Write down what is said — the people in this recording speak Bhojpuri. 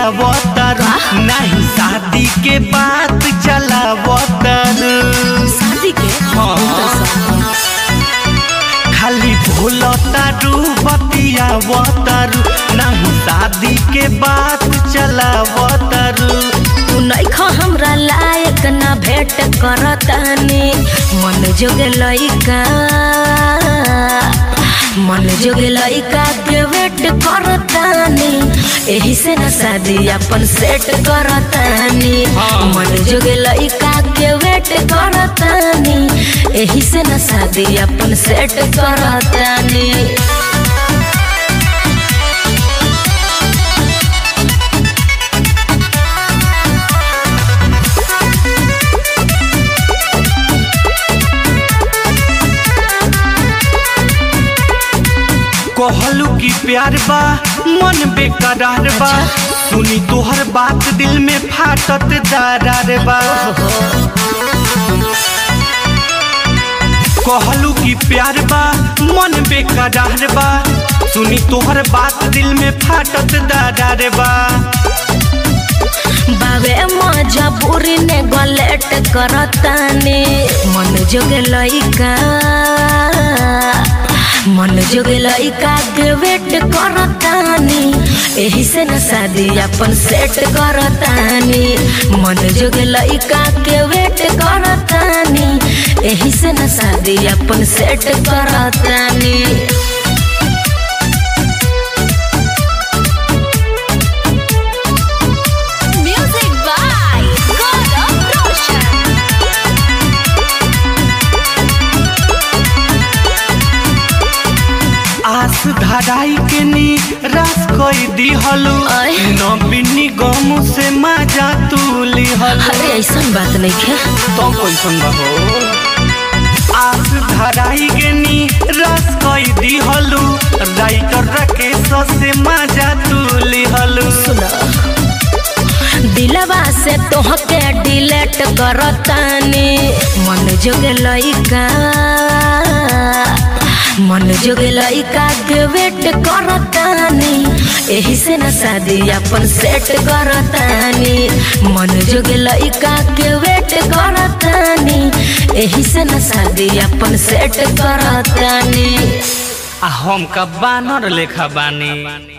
बतियावतर नहीं शादी के बात चलावतर शादी के हाँ। खाली भूलतारू बतियावतर नहीं शादी के बात चलावतर तू नइखा हमरा लायक ना भेट करतानी मन जोगे लइका मन जोगे लइका के वेट करतानी एही से ना शादी अपन सेट करतानी हाँ। मन जोगे लइका के वेट करतानी एही से ना शादी अपन सेट करतानी कहलू की प्यार बा मन बेकरार बा सुनी तोहर बात दिल में फाटत दरार बा कहलू की प्यार बा मन बेकरार बा सुनी तोहर बात दिल में फाटत दरार बा बाबे मजा बुरी ने गलेट करतानी मन जोगे लइका मन जोगे लइका के वेट करतानी एही से न शादी अपन सेट करतानी मन जोगे लइका के वेट करतानी एही से न शादी अपन सेट करतानी Music by God of Roshan. आस धराई के नी रास कोई दिहलू आय। नबिनी गम से मजा तू लिहलू अरे ऐसन बात नहीं खे तो कैसन बा हो आस धराई के नी रस कोई दिहलू राइटर राकेश से मजा तू लिहलू सुना दिलवा से तोहके डिलेट करतानी मन जोगे लइका मन जोगे लइका के वेट करतानी एही से न शादी अपन सेट करतानी मन जोगे लइका के वेट करतानी एही से न शादी अपन सेट करतानी आ हम का बानर लेखा बानी